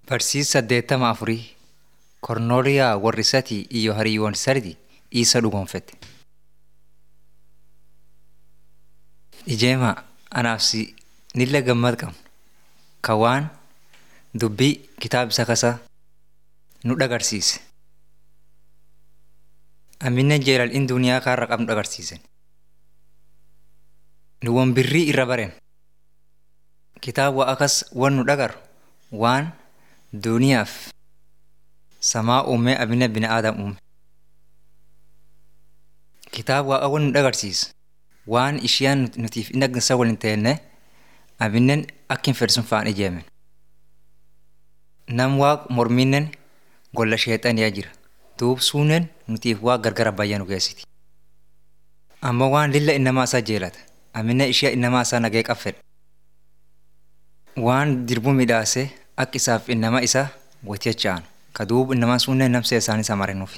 Barsiisa saddeettama afurii Kornooliyaa warri Satii iyo hariiwwan sardi isa dhugoonfette. Ijeema anaaf si nilla gammad qabnu ka waan dubbii kitaaba isa kasaa nu dhagarsiise. Amminen jeelal in duniyaa kaarra qabnu dhagarsiisen. Nu wan birrii irra baren. Kitaaba akas wan nu dhagaru waan duniyaaf samaa uumee abina bina aadam uume. Kitaaba waaqa wan nu dhagarsiisa waan ishiyaan nutiif in agdansa waliin teenne abinnen akkin fedhsun fa'an ijeemen. Nam waaq morminnen golla sheexaniyaa jira. Duub suunen nutiif waa gargara bayyaa nu geessiti. Amma waan lilla innamaa isaa jeelata. Amina ishee innamaa isaa nagee qaffedha. Waan dirbuu midhaasee akka isaaf innama isaa wajjachaan ka duubu innamaan suunneen namsee isaanii isa marinuuf.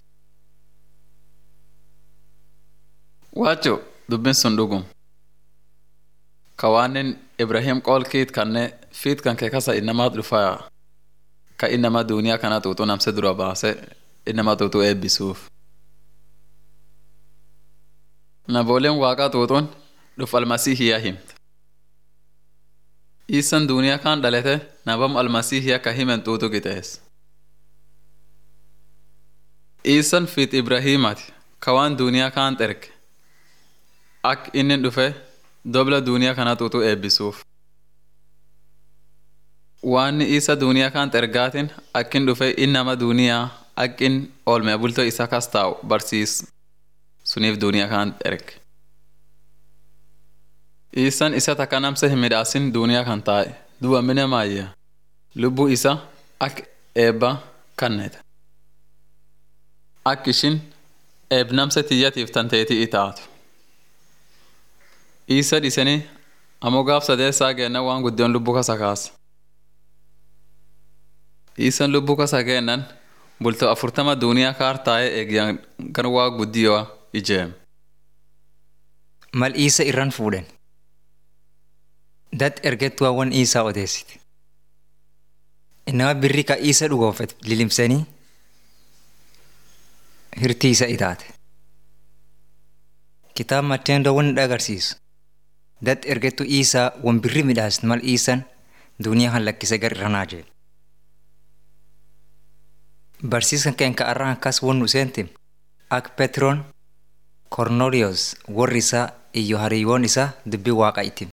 Waacho dubbiin sun dhugum. Ka waanin Ibrahim qoolkiit kanne fiit kan kee kasa innamaat dhufaa ka innama duuniyaa kana xuuxuu namse dura baase innama xuuxuu eebbisuuf. Nabooleen waaqaa xuuxuun dhuf almasiihiyaa himte. Iisan duuniyaa kaan dhalete nabam almasiihiyaa ka himen xuuxu qixees. Iisan fiit Ibrahiimati ka waan duuniyaa kaan xerge. Ak inni dhufe dobla duuniyaa kana xuuxu eebbisuuf. Waan isa duuniyaa kaan xergaatin akkin dhufe innama duuniyaa akkin oolmee bultoo isa kas taa'u barsiis suniif duuniyaa kaan erge. Iisan isa takka namsa hin midhaasin duuniyaa kan taa'e du'a mine maayya lubbuu isa ak eebba kannete. Ak ishin eeb namsa tiyyatiif tanteetii itaatu. Iisa dhisanii ammoo gaaf sadeessaa geennan waan guddoon lubbuu kasa kaasa. Iisan lubbuu kasa geennan bultoo afurtama duuniyaa kaar taa'ee eegyan kan waa guddiyoo ijeem. Mal isa irran fuudhen. Dat ergettuu wan isaa odeessiti. Innama birri ka isa dhugoonfet lilimsanii hirtii isa itaate. Kitaaba Matteendoo wan dhagarsiisu. Dat ergettuu isaa wan birri midhaasit mal iisan duniyaa kan lakkise gar irranaa jee. Barsiiskan keen ka arraan akkas wan nu seentim ak Petroon Kornooliyoos warri isaa iyo hariiwoon isaa dubbii waaqa itim.